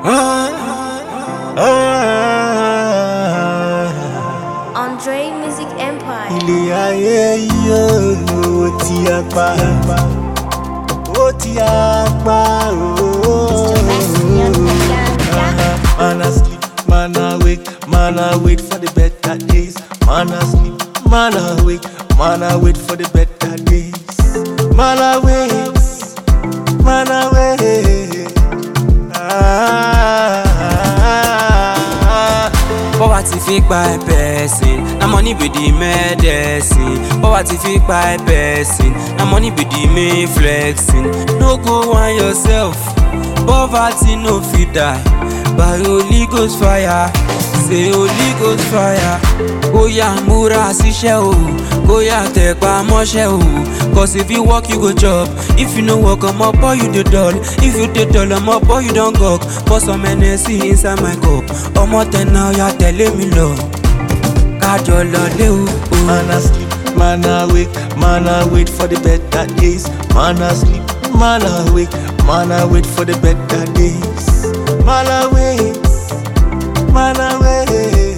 Andre Music Empire. ilé ayé yóò ti apá ó ti apá ooo. Man a sleep, man a wake, man a wait for the better days. Man a sleep, man a wake, man a wait for the better days. Man a wait, man a wait. Ah, Poverty fit kpai person, na money be the medicine. Poverty fit kpai person, na money be the main flexing. No go whine yourself, poverty no fit die. By Holy Ghost fire, say Holy Ghost fire. Oya múra síṣẹ́ o, kóyà tẹ̀pá mọ́ṣẹ́ o. Cause if you work you go chop, if you no work ọmọ boy you dey dull. If you dey dull ọmọ boy you don gawk. Pour some energy inside my cup, ọmọ tẹ̀nà ọ̀yà tẹ̀lé mi lọ. Kájọ lọlé o. o. Man a sleep, man a wake, man a wait for the better days. Man a sleep, man a wake, man a wait for the better days. Man a wait, man a wait.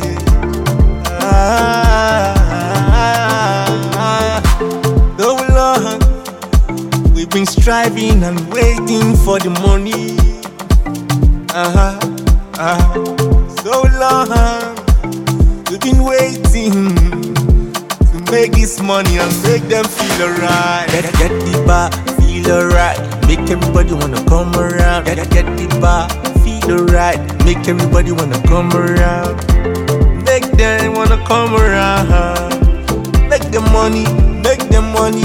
Ah, so long we've been striving and waiting for the money. Uh-huh, uh-huh. So long we've been waiting to make this money and make them feel alright. Get, get the bar, feel alright. Make everybody wanna come around. Get, get the bar, feel alright. Make everybody wanna come around. Make them wanna come around. Make the money, make the money,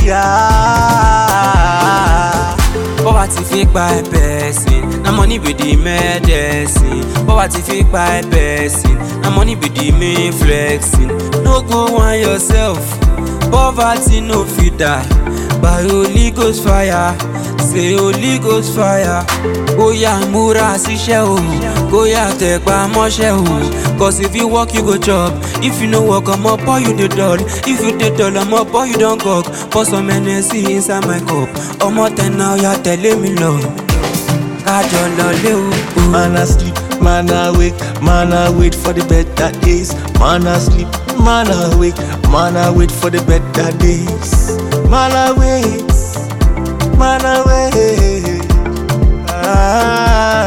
ah. Poverty fit kpai person, na money be the medicine. Poverty fit kpai person, na money be the main flexing. No go whine yourself, poverty no fit die. By Holy Ghost fire, say Holy Ghost fire. Oya múra síṣẹ́ o, kóyà tẹ̀pá mọ́ṣẹ́ o. Cause if you work you go chop, if you no work ọmọ boy you dey dull. If you dey dull ọmọ boy you don gawk. Pour some energy inside my cup, ọmọ tẹ̀nà ọ̀yà tẹ̀lé mi lọ. Kájọ lọlé o. o. Man a sleep, man a wake, man a wait for the better days. Man a sleep, man a wake, man a wait for the better days. Man a wait, man a wait. Ah,